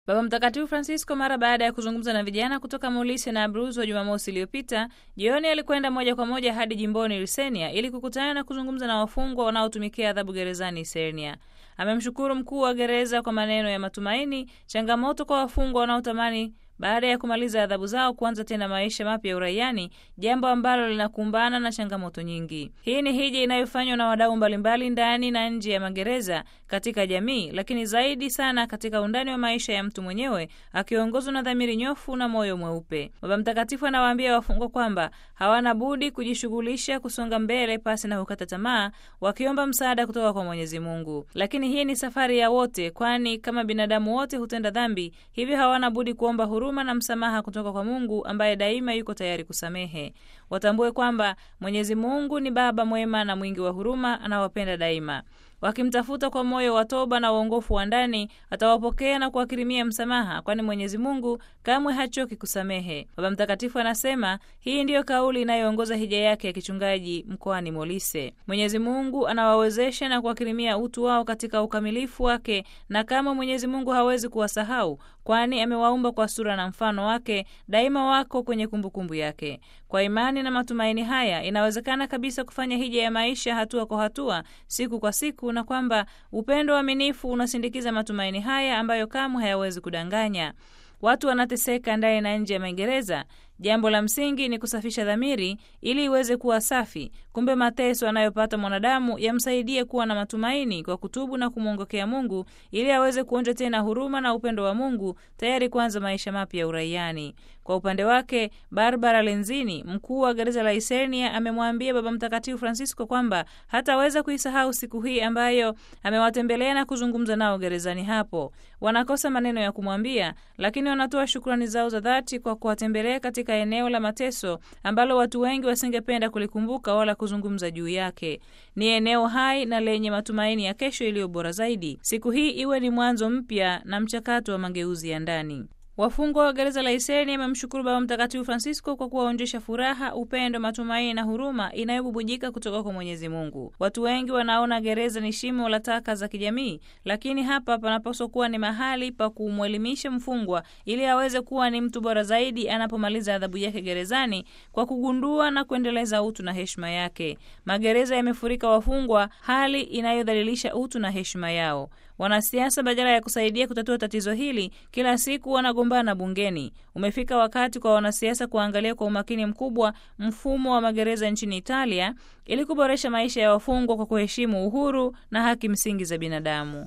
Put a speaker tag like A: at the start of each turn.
A: Baba Mtakatifu Francisco mara baada ya kuzungumza na vijana kutoka Molise na Abruzzo wa Jumamosi iliyopita jioni, alikwenda moja kwa moja hadi jimboni Lusenia ili kukutana na kuzungumza na wafungwa wanaotumikia adhabu gerezani Isernia. Amemshukuru mkuu wa gereza kwa maneno ya matumaini, changamoto kwa wafungwa wanaotamani baada ya kumaliza adhabu zao kuanza tena maisha mapya ya uraiani, jambo ambalo linakumbana na changamoto nyingi. Hii ni hija inayofanywa na wadau mbalimbali ndani na nje ya magereza katika jamii, lakini zaidi sana katika undani wa maisha ya mtu mwenyewe, akiongozwa na dhamiri nyofu na moyo mweupe. Baba Mtakatifu anawaambia wafungwa kwamba hawana budi kujishughulisha kusonga mbele pasi na kukata tamaa, wakiomba msaada kutoka kwa Mwenyezi Mungu. Lakini hii ni safari ya wote, kwani kama binadamu wote hutenda dhambi, hivyo hawana budi kuomba huruma na msamaha kutoka kwa Mungu ambaye daima yuko tayari kusamehe. Watambue kwamba Mwenyezi Mungu ni Baba mwema na mwingi wa huruma, anawapenda daima. Wakimtafuta kwa moyo wa toba na uongofu wa ndani, atawapokea na kuwakirimia msamaha, kwani Mwenyezi Mungu kamwe hachoki kusamehe. Baba Mtakatifu anasema hii ndiyo kauli inayoongoza hija yake ya kichungaji mkoani Molise. Mwenyezi Mungu anawawezesha na kuwakirimia utu wao katika ukamilifu wake, na kama Mwenyezi Mungu hawezi kuwasahau, kwani amewaumba kwa sura na mfano wake, daima wako kwenye kumbukumbu kumbu yake. Kwa imani na matumaini haya, inawezekana kabisa kufanya hija ya maisha hatua kwa hatua, siku kwa siku, na kwamba upendo uaminifu unasindikiza matumaini haya ambayo kamwe hayawezi kudanganya. Watu wanateseka ndani na nje ya magereza. Jambo la msingi ni kusafisha dhamiri ili iweze kuwa safi. Kumbe mateso anayopata mwanadamu yamsaidie kuwa na matumaini kwa kutubu na kumwongokea Mungu ili aweze kuonja tena huruma na upendo wa Mungu, tayari kuanza maisha mapya ya uraiani. Kwa upande wake, Barbara Lenzini, mkuu wa gereza la Isernia, amemwambia Baba Mtakatifu Francisco kwamba hataweza kuisahau siku hii ambayo amewatembelea na kuzungumza nao gerezani hapo. Wanakosa maneno ya kumwambia, lakini wanatoa shukrani zao za dhati kwa kuwatembelea katika eneo la mateso ambalo watu wengi wasingependa kulikumbuka wala kuzungumza juu yake. Ni eneo hai na lenye matumaini ya kesho iliyo bora zaidi. Siku hii iwe ni mwanzo mpya na mchakato wa mageuzi ya ndani. Wafungwa wa gereza la Isernia wamemshukuru Baba Mtakatifu Francisco kwa kuwaonjesha furaha, upendo, matumaini na huruma inayobubujika kutoka kwa Mwenyezi Mungu. Watu wengi wanaona gereza ni shimo la taka za kijamii, lakini hapa panapaswa kuwa ni mahali pa kumwelimisha mfungwa ili aweze kuwa ni mtu bora zaidi anapomaliza adhabu yake gerezani, kwa kugundua na kuendeleza utu na heshima yake. Magereza yamefurika wafungwa, hali inayodhalilisha utu na heshima yao. Wanasiasa badala ya kusaidia kutatua tatizo hili, kila siku wanagombana bungeni. Umefika wakati kwa wanasiasa kuangalia kwa umakini mkubwa mfumo wa magereza nchini Italia ili kuboresha maisha ya wafungwa kwa kuheshimu uhuru na haki msingi za binadamu.